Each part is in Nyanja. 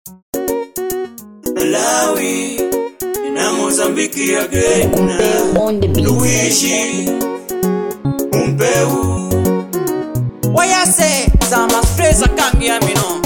Malawi na Mozambiki again. Kumpeu on the beat. Luishi Umpeu wayase zama stresa kangi ya mino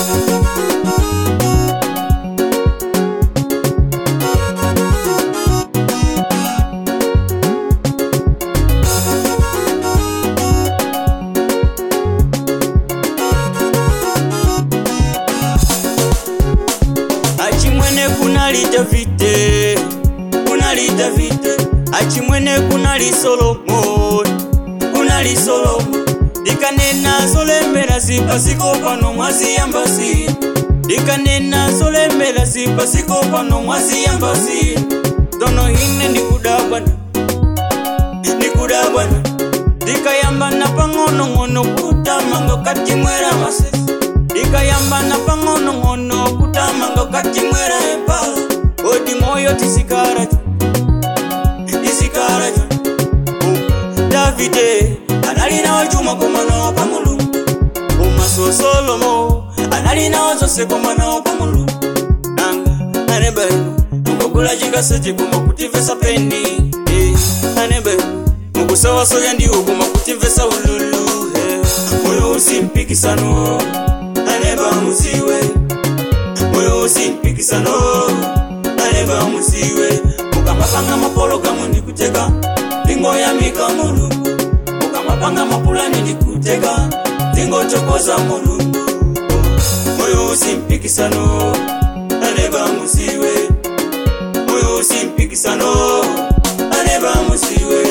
achimwene kunalita vite kunalita vite achimwene kunali solomoni kunali solomo dikanena zolembera zipasiko pano mwaziyambasi dikanena zolembera zipasiko pano mwaziyambasi tono hine ndikudabwana ndikudabwana dikayambana pang'onong'ono kutamanga katimwera masesi dikayambana pang'onong'ono kutamanga katimwera epa odi moyo tisikaracho tisikaracho davide analinawo cuma komanawo pamulungu umaso solomo analinawo zose komanawo pamulungu nanga anebenu mukugula cikaseti kuma kutivesa peni eh, anebenu mukusawasoya ndiwo kuma kutivesa ululu eh, moyo usimpikisano aneba musiwe moyo usimpikisano aneba musiwe mukamapanga mapolo kamwe ndikuteka ndingoyamika mulungu mukamapanga mapulani ndikuteka ndingochokoza mulungu moyo usimpikisano aneba musiwe moyo usimpikisano aneba musiwe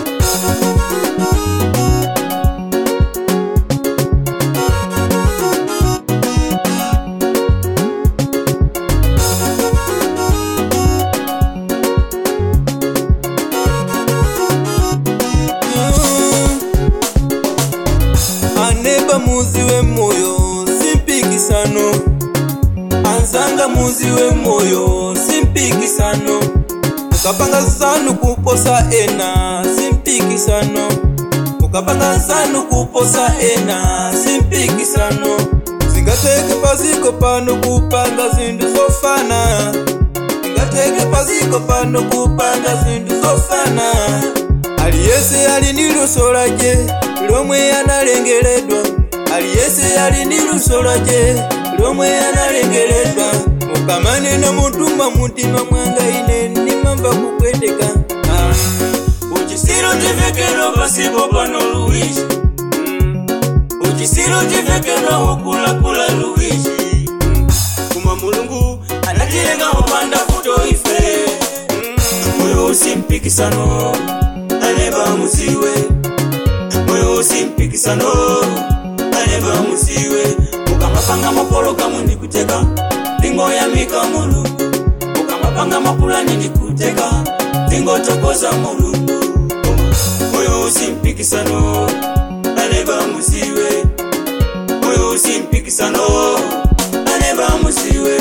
aneba muzi wemoyo simpikisano anzanga muzi wemoyo simpikisano mukapanga zanu kuposa ena simpikisano mukapanga zanu kuposa ena simpikisano zingateke paziko pano kupanga zindu zofana zingateke paziko pano kupanga zindu zofana aliyese ali ndi luso lake lomwe analengeledwa aliyese ali ndi luso lake lomwe analengeledwa mukamanena mutuma mutima mwanga ine ndimamba kupweteka ah. uchisiro tivekero pasipo pano luishi uchisiro tivekero ukulakula luishi kuma mulungu anatilenga upanda kuto ife moyo usimpikisano aneba musiwe moyo usimpikisano aneba musiwe mukamapanga mapolo kamwe ndikuteka ndingoyamika mulungu mukamapanga mapulani ndikuteka ndingochokoza mulungu moyo usimpikisano aneba musiwe moyo usimpikisano aneba musiwe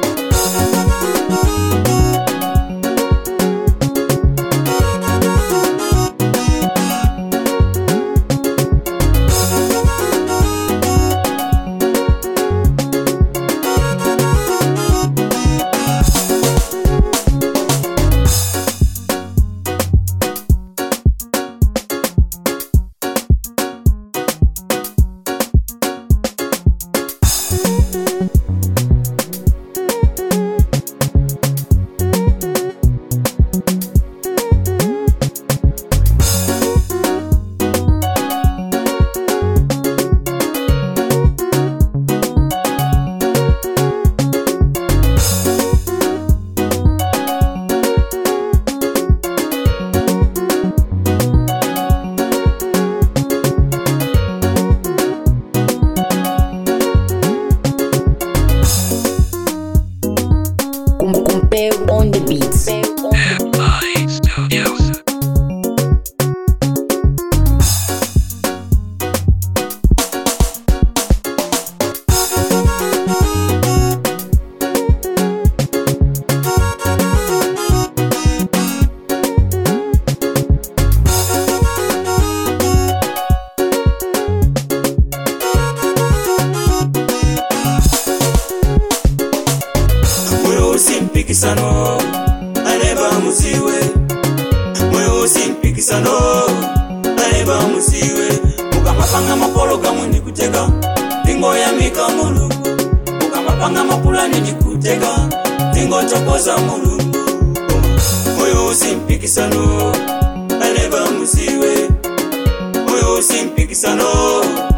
Kum- Kumpeu on the beats. mpikisano aleba musiwe moyo usimpikisano aleba musiwe mukamapanga mapologamu ndikuteka ndingoyamika mulungu mukamapanga mapulani ndikuteka ndingotokoza mulungu moyo usimpikisano aleba musiwe moyo usimpikisano